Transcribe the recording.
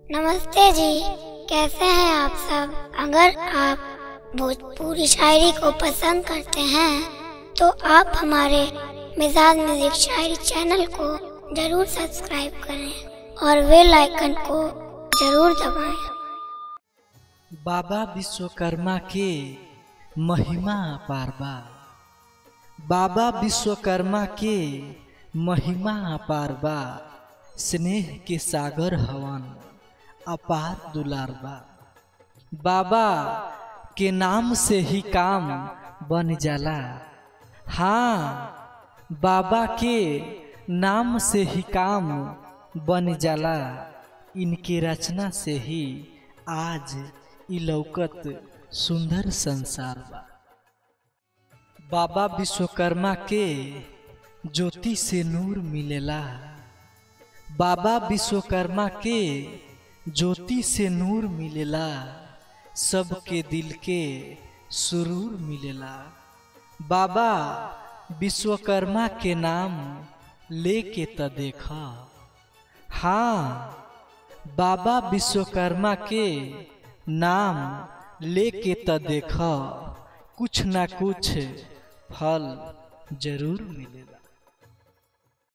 नमस्ते जी कैसे हैं आप सब अगर आप भोजपुरी शायरी को पसंद करते हैं तो आप हमारे मिजाज म्यूजिक शायरी चैनल को जरूर सब्सक्राइब करें और बेल आइकन को जरूर दबाएं बाबा विश्वकर्मा के महिमा अपार बा बाबा विश्वकर्मा के महिमा अपार बा स्नेह के सागर हवन अपार दुलार बा बाबा के नाम से ही काम बन जाला हाँ बाबा के नाम से ही काम बन जाला इनके रचना से ही आज इ लौकत सुंदर संसार बा बाबा विश्वकर्मा के ज्योति से नूर मिलेला बाबा विश्वकर्मा के ज्योति से नूर मिलेला सबके दिल के सुरूर मिलेला बाबा विश्वकर्मा के नाम लेके त देखा हाँ बाबा विश्वकर्मा के नाम लेके त देखा कुछ ना कुछ फल जरूर मिलेला